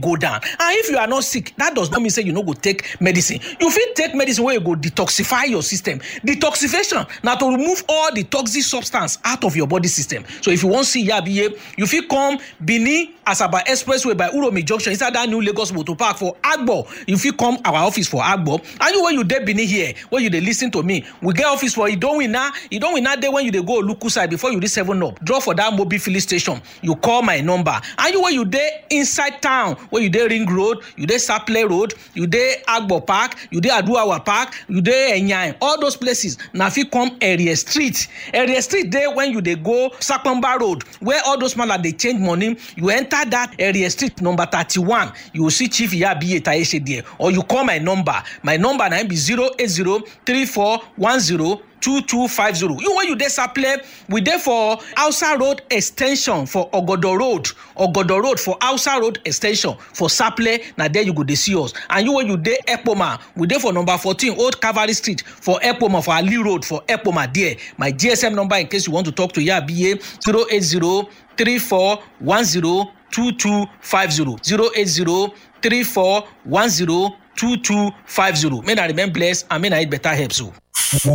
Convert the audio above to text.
go down and if you are not sick that does not mean say you no go take medicine you fit take medicine wey go detoxify your system detoxification na to remove all the toxic substance out of your body system so if you wan see yabiye you fit come benin asaba expressway by uromi junction inside that new lagos motor park for agbo you fit come our office for agbo and you wey you dey benin here wey you dey lis ten to me we get office for idowina idowina dey when you dey go oluku side before you reach seven up drop for that mobil filling station you call my number and you wey you dey inside town wey you dey ring road you dey saple road you dey agbo park you dey aduawa park you dey enyan all those places na fit come area street area street dey when you dey go sapamba road where all those mala dey change money you enter that area street number thirty-one you go see chief yabiye taishe there or you call my number my number na im be zero eight zero three four one zero two two five zero you wey you dey saple we dey for hausa road ex ten sion for ogodo road ogodo road for hausa road ex ten sion for saple na there you go dey see us and you wey you dey ekpoma we dey for number fourteen old cavalry street for ekpoma for ali road for ekpoma there my gsm number in case you want to talk to yabiye zero eight zero three four one zero two two five zero zero eight zero three four one zero two two five zero may na remain blessed and may na eat better help so.